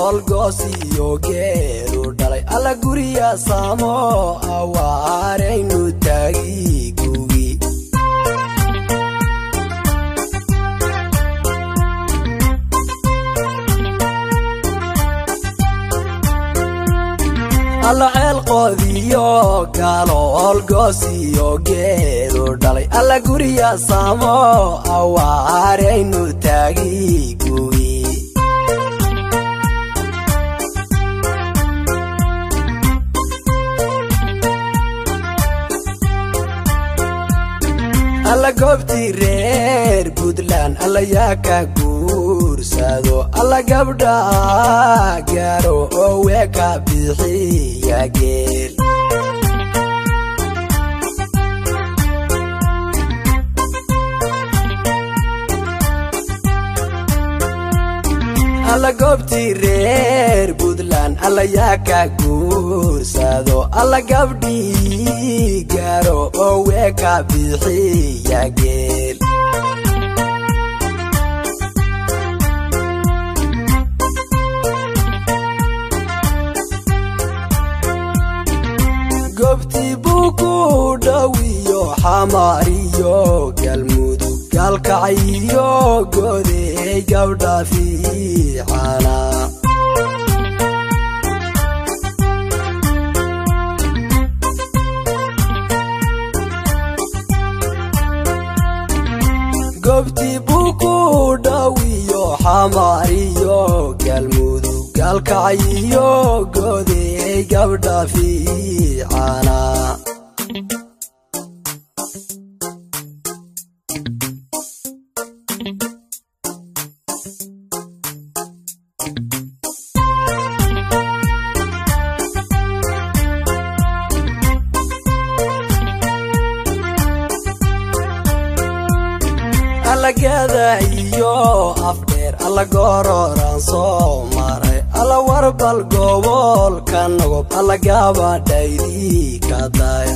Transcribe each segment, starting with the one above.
galoolgoosiyo geelu dhalay alla guriya saamo awaaraynu taagi gugi alla ceel qoodiyo galoolgoosiyo geelu dhalay alla guriya saamo awaaraynu taagi gugi alla goobtii reer puntland alla yaa ka guursado alla gabdha gaaro oo weeka bixiya geel alla goobtii reer puntland alla yaa ka guursado alla gabdhii gaaro oo weeka bixiya geel goobtii buu ku dhowiyo xamaariyo galmudug gaalkacayo godeey gabdha fiicana goobtii buu ku dhowiyo xamaariyo galmudug gaalkacayo godeey gabdha fiicana allagada iyo afdheer alla gororaan soo maray alla warbal gobolka nogob alla gabadhaydii ka daya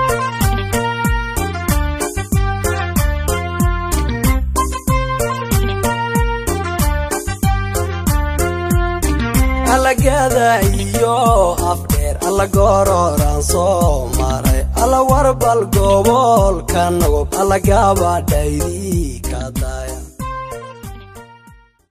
allagada iyo afdheer alla gororaan soo maray alla warbal gobolka nogob alla gabadhaydii ka daya